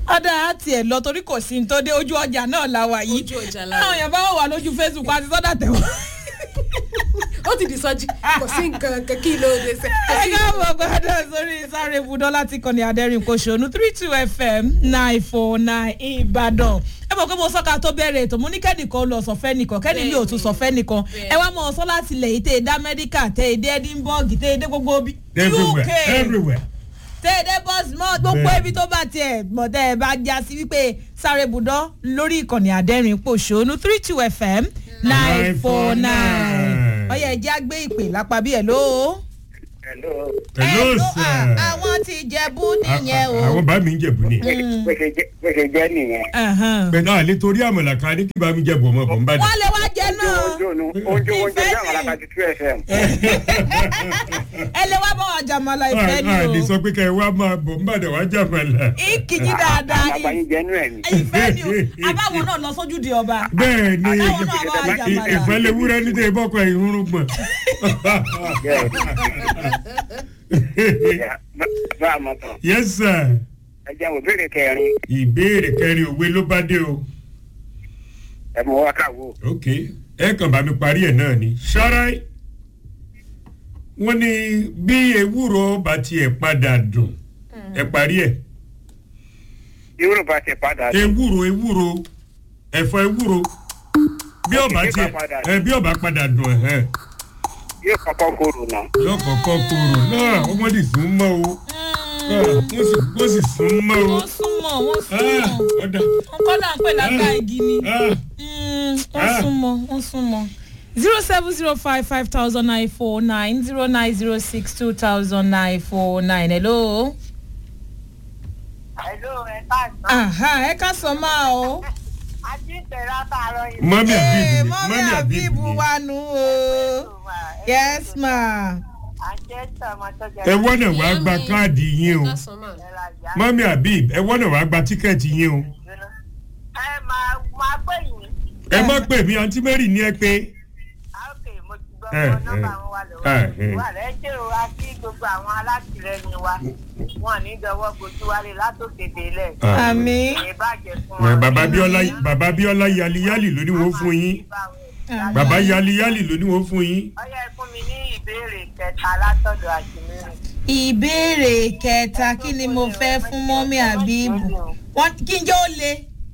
ọ̀dà àti ẹ̀ lọ torí kò sí ní tó dé ojú ọjà náà la wà yìí Ojú ọjà la wà. àwọn èèyàn bá wà lójú facebook àti sọ́dà tẹ̀wọ́. ó ti di sọjí kò sí nǹkan kan kí ló dé sẹ. ẹ káàbọ̀ gbọ́dọ̀ sórí sáré ibùdó láti kọ́ni adẹ́rìn kòṣónú three two fm nine four nine ìbàdàn ẹ mọ̀ pé mo sọ́ka tó bẹ̀rẹ̀ ètò mo ní kẹ́nìkan lọ sọ̀fẹ́ nìkan kẹ́ni ilé òtún sọ̀fẹ́ nìkan ẹ wá mọ̀ ọ́sọ́ láti ilẹ̀ yìí tẹ́ ẹ dá amẹ́ríkà tẹ́ ẹ dé edinburgh tẹ́ ẹ dé gbogbo bí everywhere uk everywhere. tẹ́ ẹ dé bosmont gbogbo Bẹ́ẹ̀. ibi tó bá tiẹ̀ mọ̀ tẹ́ ẹ bá já sí wípé sáré ibùdó lórí ìkànnì adẹ́rìn pòṣónú three two fm nine four nine ọyẹ ẹ já gbé ìpè lápá bí ẹ lóo Hello. hello ẹ ló- sir. à, àwọn ti jẹ̀bú nìyẹn o. àwọn bá mi ń jẹ̀bù ni. bó ṣe jẹ́- bó ṣe jẹ́ nìyẹn. Ẹ̀hán. bẹ́ẹ̀ náà lè torí àmàlà kan ní kí bá mi jẹ̀bù ọmọ bọ̀ ń bá dé. wọ́n lè wá jẹ náà oúnjẹ ònu oúnjẹ oúnjẹ bí àwọn alákàtí two fm. ẹ lè wá bá wọn jàmọ̀lá ìfẹ́ a lè ni o sọ pé kẹ́ ẹ wá máa bọ̀ ń bàdàn wá jàmàlà. ìkìjì dáadáa àwọn àgbáyé jẹnu ẹ ni. ìfẹ́ ni o abáwọn náà lọ sójú di ọba bẹ́ẹ̀ ni Àtàwọn náà wá jàmàlà. ìfẹ́ lè wúrẹ́ ní tẹ́ bọ́kọ̀ ìrúnrún gbọ̀n. bá a mọ̀ tán. yes sir ẹ jẹ́ wò béèrè kẹrin ìbéèrè kẹrin òwe ló bá dé o. ẹ mọ̀ wá káwọ́. ok ẹ kàn bá mi parí ẹ̀ náà ni. ṣáráì wọ́n ní bí ewúro bá tiẹ̀ padà dùn ẹ parí ẹ̀. yóò bá ti padà sí. ewúro ewúro ẹ̀fọ́ ewúro bí ọba Bí tiẹ̀ ọba padà ẹ bí ọba padà dùn ẹ̀hẹ́ yóò kọ́kọ́ kóró náà. yóò kọ́kọ́ kóró náà wọ́n sì sún mọ́ o Ah, wọ́n sì wọ́n sì sún mọ́ o wọ́n súnmọ́ wọ́n Ah, súnmọ́ ọ̀dà nǹkan náà ń pè lágbá igi ni Ah, Mm, wọ́n Ah. súnmọ́ wọ́n súnmọ́ zero seven zero five five thousand nine four nine zero nine zero six two thousand nine four nine hello. Hello, ẹ káàsán. Aha, ẹ ká sọ máa o. Ajíǹtẹ̀rẹ́ àtàrọ̀ yìí. mọ́mí Ee, àbíbù ni mọ́mí mọ́mí àbíbù àbíbù ni wa nù o. yes ma. Àjẹsọ̀ ọmọ tó jẹ ẹ wọ́nà wàá gba káàdì yín o lásán mà. ìlera ìyá. mọ́mí àbíb ẹ wọ́nà wàá gba tíkẹ́ẹ̀tì yín o Ẹ máa máa pè yín. ẹ má pè mí àǹtí mary ní ẹ pé Àókè mo ti gbọ́ Eh, ọmọ nọ́mbà eh. wọn wà Ah, lọ́wọ́. eh. Wà rẹ̀ ṣé o wá sí gbogbo àwọn alátìlẹyìn wa. Wọ́n ní dọwọ́ bojú wálé látòkè délẹ̀. àmì. Ìbàjẹ́ fún Ẹ, wọn. bàbá bíọ́lá bàbá bíọ́lá yaliyali ló ní wọ́n fún yín bàbá yaliyali ló ní wọ́n fún yín Ọyá ẹ fún mi ní ìbéèrè kẹta látọ̀dọ̀ àjùmírìn. ìbéèrè kẹta kí ni mo fẹ́ fún mọ́mí àbíbù wọ́n kí n jẹ́ ó le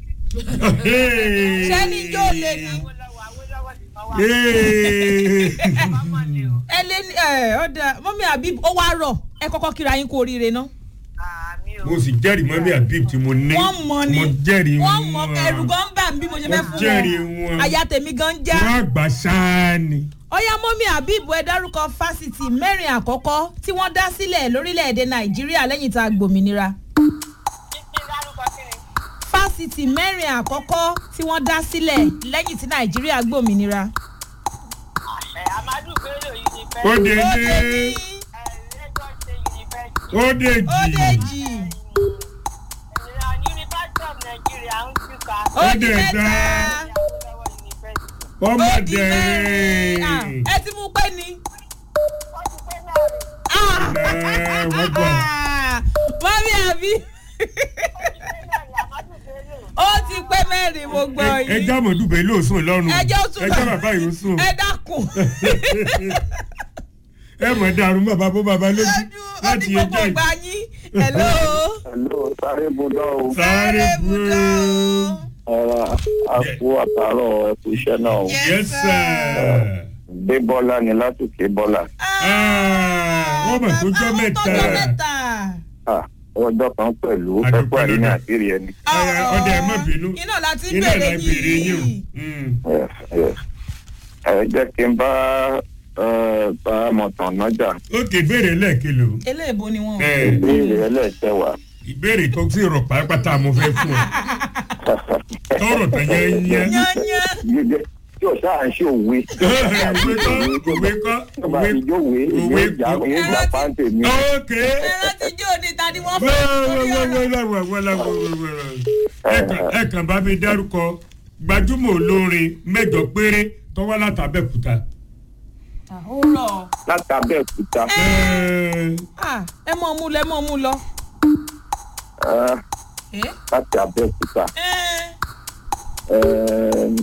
ṣé ní jẹ́ ó le ni Awólọ́wọ̀ Awólọ́wọ̀ ti mọ́ wá. Hey. Ọmọ ni o. ẹ lé ní ẹ ọ̀dà mọ́mí àbíbù ó wá rọ̀ ẹ kọ́kọ́ kíra yín kú oríire ná. Àmì o. mo sì jẹ́rìí mọ́mí àbíb tí mo ní wọ́n mọ̀ ni mo jẹ́rìí wọ́n mọ̀ ẹ̀rù gan ń bà mí bí mo ṣe fẹ́ mo fún jẹ́rìí wọn wọn àyà tèmi gan ń já. wọ́n àgbà sáà ni. ọ̀yá mọ́mí àbíbù ẹ dárúkọ fásitì mẹ́rin àkọ́kọ́ tí wọ́n dá sílẹ̀ lórílẹ̀‐èdè nàìjíríà lẹ́yìn tá a gbòmìnira. Títí dárúkọ kí ni? fásitì mẹ́rin àkọ́kọ́ tí wọ́n dá sílẹ̀ lẹ́yìn tí nàìjíríà gbòmìnira. Ẹ Amadu Bello University. ó dé ó dé dé ní Ẹ Lagos State University. ó dé ó dé jì jì Ìlànà University of Nigeria ń túká. ó Ó di dé mẹ́ta dá. Awólọ́wọ̀ University. ọmọ ó di mẹ́rin Ah, dẹ̀rẹ̀. ẹ ti mú pé ni. Ó ti pé mẹ́rin. Ah! Ẹ, wọ́n gbọ́. mọ́mí àbí Ó ti pé mẹ́rin Amadu Bello. ó ti pé mẹ́rin mo gbọ́ ẹ yìí. já mọ̀dúbẹ̀ ló sùn lọ́rùn ẹjọ́ sùn ẹ já bàbá yìí ó sùn ẹ dákun. ẹ mọ̀ dàrú bàbá bó bàbá lójú ó láti ti gbogbo ẹjọ́ ìgbà yín. hello. hello sáré budọ́ o. sáré budọ́. ọ̀rọ̀ àpò àtàrọ̀ ẹ̀kú iṣẹ́ náà o. yes sir. dé bọ́lá ni látòkè bọ́lá. Ah, wọ́n mọ̀ tó jọ́ mẹ́ta. tọ́jọ́ mẹ́ta. Ah, ọjọ́ kan pẹ̀lú Adúpẹ́ ẹ̀kú àríní lọ́dọ̀. àtìrí ẹni. Ẹ, ọdẹ ẹ má bínú iná láti iná bèrè ìlà ìbèrè yín o. yìí. Mm. Yes, yes. ẹ jẹ́ kí n bá ẹ, bá mọ̀tàn nájà ókè ìbéèrè lẹ́ẹ̀kelo eléèbó ni wọn. Ẹ, ìbéèrè ẹlẹ́ẹ̀kẹwàá. ìbéèrè tó sì rọ̀ pàápàá mo fẹ́ fún ọ tọrọ tán yẹn yẹn. yányán. Gẹ́gẹ́ tí o ṣáà ń ṣe òwe. òwe kọ́ òwe kọ́ tó bá òwe ti jówe òwe ìwé ìjà ìwé ìjà pàǹtẹ̀ mi. ókè. ẹran ti jó ni ta ni wọ́n fẹ́ lórí ọ̀rọ̀. ẹ kàn bá mi dárúkọ gbajúmọ̀ olórin mẹ́jọ péré tó wá látàbẹ̀kúta. ó rọ̀ láti abẹ́òkúta. ẹ mọ̀ mú lọ ẹ mọ̀ mú lọ. Ah, Eh? láti abẹ́òkúta. Eh, Ẹ̀ẹ́m,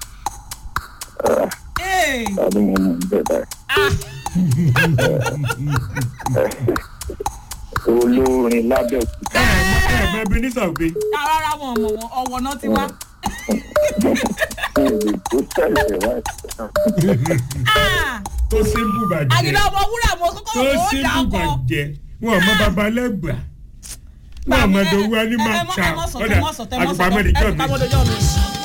eh, tàbí mo mọ̀ níbẹ̀ báyìí. ah, olórin lábẹ́òkúta. ẹ ẹ mọ ebenezer obe rárá wọn mọ̀ wọn ọ̀wọ̀ náà ti wá. Èdè tó tẹ̀lé wáyé. Ah, tó simple bàjẹ́ àgìdá ọmọ wúrà mo kọ́kọ́ tó wò ó dà simple kọ́. bàjẹ́ wọn ò mọ babalẹ́gbà wọn ò mọ dowó animal ẹ chow mọ sọ ọ̀dà tẹ mọ sọ tẹ mọ sọ àgbà mẹ́rin jọ mi. àgbàmọ́dọ́jọ́ mi.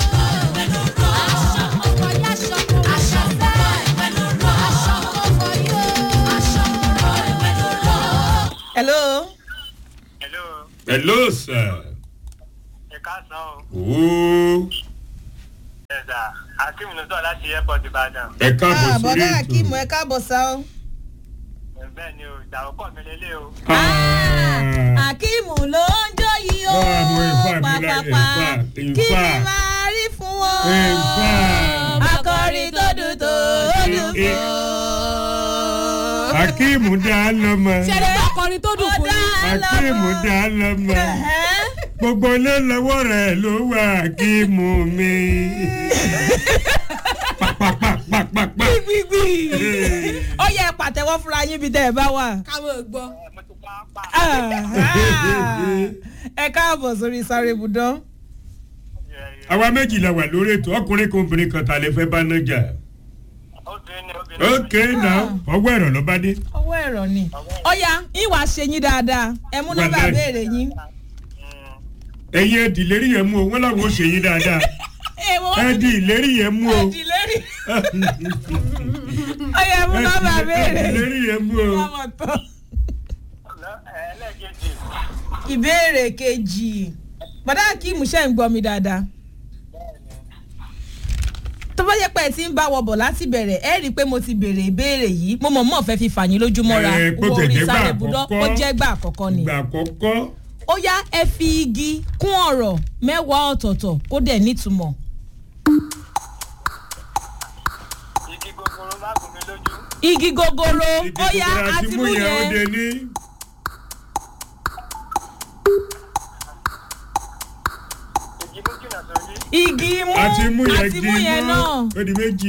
hello. hello hello sir. ẹ káàsán o ooo ẹ̀dà akeem ló sọ láti airport ìbàdàn ẹ káàbọ̀ Ah, sórí bọ́dá ètò. akeem ẹ káàbọ̀ sá o. bẹ́ẹ̀ ni o ìdàrú pọ̀ mi lélẹ̀ o Ah. akeem ló ń jó yìí o Ah, mo in fact, mo like- pàpàpà in fact, in kí ni fact. máa rí fún wọn. In fact. akọrin tó dùn tó dùn Eh, fún. akeem dá lọ́mọ ṣẹlẹ̀ ọkùnrin tó dùn fún yín. akeem dá lọ́mọ gbogbo ilé lọ́wọ́ rẹ̀ ló wà akeem mi. pàpàpàpàpà. gbígbí. ó yẹ pàtẹ́wọ́ fúnra yín bí tẹ́ ẹ bá wà. káwọn gbọ́. mo ti pa á pa ẹ káàbọ̀ sórí sáré budán. àwa méjì la wà lórí ètò ọkùnrin kan obìnrin kan ta lè fẹ́ bá náà jà. obìnrin ni obìnrin ok now ọwọ́ ẹ̀rọ ló bá dé. ọwọ́ ẹ̀rọ ni. ó yá ìwà ṣe yín dáadáa ẹ mú nọ́mbà Wàláì. béèrè yín. ẹ̀yin ẹ̀dì ìlérí yẹn mú o wọ́n làwọn ò ṣe yín dáadáa ẹ̀dì ìlérí yẹn mú o ẹ̀dì lérí. ó yá mú nọ́mbà ẹ̀dì béèrè. ìlérí yẹn mú o. Ọmọ tán. ẹlẹ́ẹ̀kejì ìbéèrè kejì bàdá akeem ṣe ń gbọ́ mi dáadáa tó bá yẹ pé ẹ ti ń bá wọ bọ̀ láti bẹ̀rẹ̀ ẹ rí i pé mo ti béèrè ìbéèrè yìí mo mọ̀ mọ̀ fẹ́ fi fàyín lójúmọ́ra Ẹ, kó wo tẹ̀ orí jẹ́ gbà sáré budọ́ àkọ́kọ́. ó jẹ́ gbà àkọ́kọ́ ni. ìgbà àkọ́kọ́ ó yá ẹ fi igi kún ọ̀rọ̀ mẹ́wàá ọ̀tọ̀ọ̀tọ̀ kó dẹ̀ nítumọ̀. igi gogoro má gùn mí lójú igi gogoro igi ó yá kòkòrò àti àti mú mú yẹn ó yẹn de ní. igi mú jìnnà sórí igi mú àti mú yẹn àti di mú yẹn náà. ó di méjì.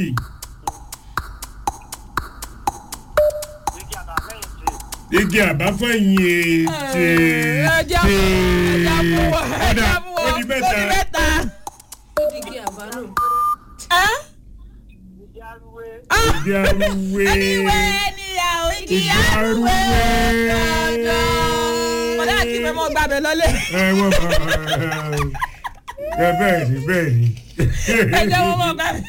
igi àbáfẹ́yìntì igi àbáfẹ́yìn ètè ẹja mú ẹja mú ẹja mú ó di mẹ́ta. ó di mẹ́ta. ó di igi àbánú. Ẹ́? igi arúwé Ah! igi arúwé Anyway, anyhow, igi igi arúgbó. arúwé. Bọ̀dá kí fẹ́ mọ́ gbàbẹ̀ lọ́lẹ̀. ẹ wọ́n bá ẹ bẹ́ẹ̀ ni bẹ́ẹ̀ ni. Ẹ jẹ́ wọ́n mọ́ gbàbẹ̀.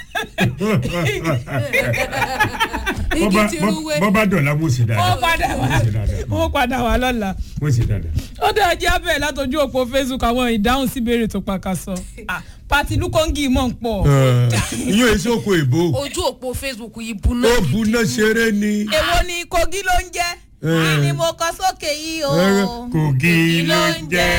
igi ti rúwé. bọ́bá dọ̀la mo sì Ó dáadáa padà wá. mo sì dáadáa Ó padà wá lọ́la. mo sì dáadáa. Ó dẹ̀ jẹ́ abẹ́ látọjú òpó Facebook àwọn ìdáhùn sí ìbéèrè tó pàkà sọ. Pati Lukongi mọ̀ ń pọ̀. ìyẹn èso oko ìbò ojú òpó facebook yìí buná. ó buná ṣeré ni Èwo ni Kogi ló ń jẹ́? Kí ni mo kọ sókè yìí o? kogi ló ń jẹ́.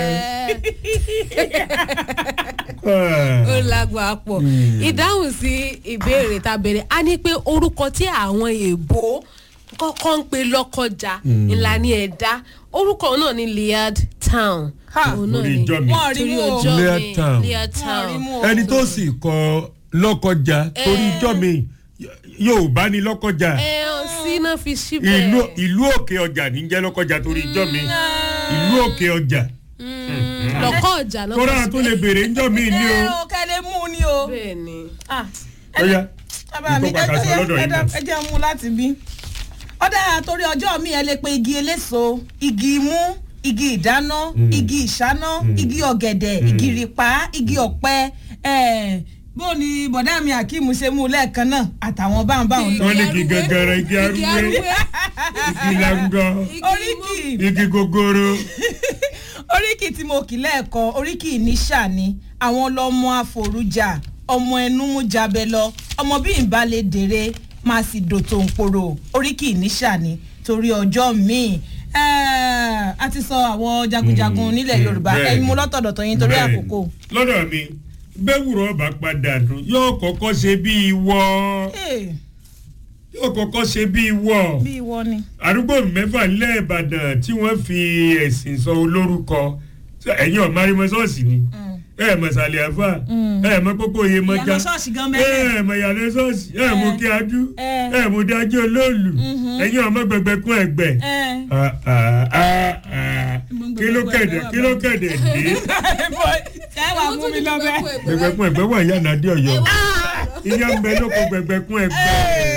ó lágbà pọ̀ ìdáhùn sí ìbéèrè tá a béèrè a ní pé orúkọ tí àwọn èèbó kọ́kọ́ ń pe lọ́kọjà ńlá ní ẹ̀dá orúkọ náà ní liard town Ha, òun náà orí ni ìjọ mi. Wọ́n rí torí mú o. ọjọ́ Lear mi Town. liard Wọ́n rí town mú o. ẹni tó sì kọ lọ́kọjà torí ijọ́ mi yóò bá ní lọ́kọjà ẹ ọ sí náà fi ìlú síbẹ̀ ìlú òkè ọjà ní jẹ́ lọ́kọjà torí ijọ́ mi ìlú òkè ọjà lọ́kọ̀ ọjà náà kóra tó lè béèrè ijọ́ mi ní Ẹ o. o kẹ́lẹ́ mú ni o. bẹ́ẹ̀ ni Ah, ó yá bàbá mi Nǹkan pàkàṣọ lọ́dọ̀ yìí náà. ẹ jẹ́ mú láti bí. ọ̀dà torí ọjọ́ mi ẹ lè pe igi eléso igi imú igi ìdáná igi ìṣáná igi ọ̀gẹ̀dẹ̀ igi rìpá igi ọ̀pẹ eh, bó ni bọ̀dá mi akeem ṣe mú lẹ́ẹ̀kan náà àtàwọn báwọn báwọn lọ. wọ́n ní igi gàngàrà igi arúgbó igi langọ oríkì igi gogoro oríkì tí mo kì lẹ́ẹ̀kan oríkì níṣà ni àwọn lọ́mọ àforújà ọmọ ẹnu mú jabẹ lọ ọmọ bí n bá lè dèrè máa sì dòtò nkporo oríkì níṣà ni torí ọjọ́ míì Eh, a ti sọ àwọn jagunjagun nílẹ̀ yorùbá bẹ́ẹ̀ni. ẹ̀yin mú lọ́tọ̀dọ̀tọ̀ yín torí Bẹ́ẹ̀ni. àkókò. lọ́dọ̀ mi bẹ́wùrọ̀ ọba padà dùn yóò kọ́kọ́ ṣe bí ìwọ Eh, yóò kọ́kọ́ ṣe bí ìwọ bí ìwọ ni. àdúgbò mẹ́fà nílẹ̀ ìbàdàn tí wọ́n fi ẹ̀sìn sọ olórúkọ ṣé ẹ̀yin ọ̀ marimọ ṣọ́ọ̀ṣì ni ẹ mọ̀ sàlẹ̀ àfà ẹ mọ̀ pópó iye mọ́já ìyànà ṣọ́ọ̀ṣì gan mẹ́lẹ̀. ẹ mọ̀ ìyànà ṣọ́ọ̀ṣì ẹ mọ̀ kí adú Eh. ẹ mọ̀ dájú olóòlù ẹ̀yin ọmọ gbẹgbẹ kún ẹgbẹ ẹ Ah, ah, ah, ah. kí ló kẹ̀dẹ̀ kí ló kẹ̀dẹ̀ dé ṣe wà mú mi lọ bẹ́ẹ̀. gbẹgbẹ kún ẹgbẹ wà yànnà dé ọ̀yọ́ ìyá ń bẹ lóko gbẹgbẹ kún ẹgbẹ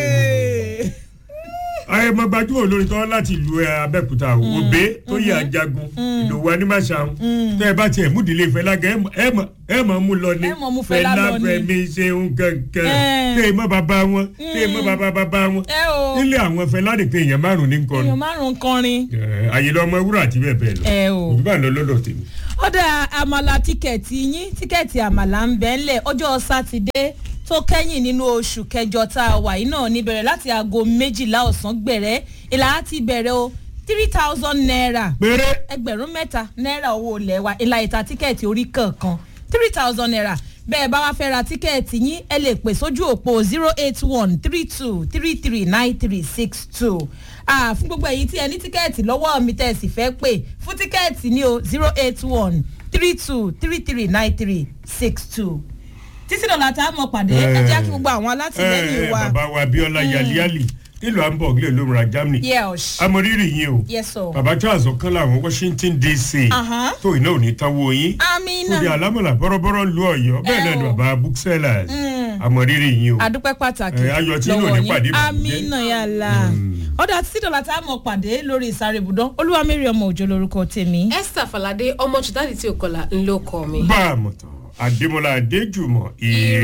ayé mọ gbajúmọ̀ olórin tó wá láti ìlú ẹ, abẹ́òkúta òbé tó yẹ ajagun ìdòwú anímàṣàun tẹ́ ẹ bá tiẹ̀ múdìlé ìfẹ́ lága ẹ mọ̀- ẹ mọ̀ ẹ mọ̀ mú lọ ní Ẹ mọ̀ mú Fẹlá lọ ní. fẹmi ṣeun kankan Eh. tẹ́ ẹ mọ̀ bàbá wọn tẹ́ ẹ mọ̀ bàbá bàbá wọn ẹ o nílé àwọn fẹlá nìkan èèyàn márùn ní nǹkan èèyàn márùn-ún kọrin. àyè lọmọ ewúrọ àti bẹ́ẹ̀ bẹ́ẹ̀ lọ ẹ o. òbí bá lọ lọ́dọ̀ tèmi. ó dá àmàlà tíkẹ́ẹ̀tì yín tíkẹ́ẹ̀tì àmàlà ń bẹ́ ńlẹ̀ ọjọ́ sátidé tó kẹ́yìn nínú oṣù kẹjọ tá a wà yìí náà ní bẹ̀rẹ̀ láti aago méjìlá ọ̀sán gbẹ̀rẹ́ ìlà á ti bẹ̀rẹ̀ o three thousand naira péré ẹgbẹ̀rún mẹ́ta náírà owó ilẹ̀ wa ìlà ìta tíkẹ́ẹ̀tì orí kọ̀ọ̀kan three thousand naira bẹ́ẹ̀ bá wá fẹ́ ra tíkẹ́ẹ̀tì yín ẹ lè pè sójú òpó zero eight one three two three three nine three six two fún gbogbo ẹ̀yin tí ẹ ní tíkẹ́ẹ̀tì lọ́wọ́ mi tẹ́ ẹ sì fẹ́ pè fún tíkẹ́ẹ̀tì ní o zero eight one three two three three nine three six two títí dọ̀là tá a mọ̀ pàdé ẹ jẹ́ kí gbogbo àwọn alátìlẹ́yìn ẹ wa bàbá wa abiola yaliali nílùú hamburg lè lómìnira germany yes amọ̀rírì yín o yes o bàbá charles ọ̀kan làwọn washington dc Aha. tó iná ò ní táwọ́ yín amina kúndé alámọ̀là bọ́rọ́bọ́rọ́ lu ọ̀yọ́ bẹ́ẹ̀ náà ni o. bàbá booksellers amọ̀rírì yín o adúpẹ́ pàtàkì Ẹ, ayọ̀ tí inú ò ní pàdé ìbànújẹ́. amínà yàrá ọ̀dà títí dọ̀là tá a mọ̀ pàdé lórí ìsáré ibùdó olúwamẹ́rì ọmọ òjò lórúkọ tèmi. esther falade ọmọ jùdádì tí ò kọlà ńlọkọ mi. bá a mọ̀ tán adémọlá adéjùmọ̀ ìrè.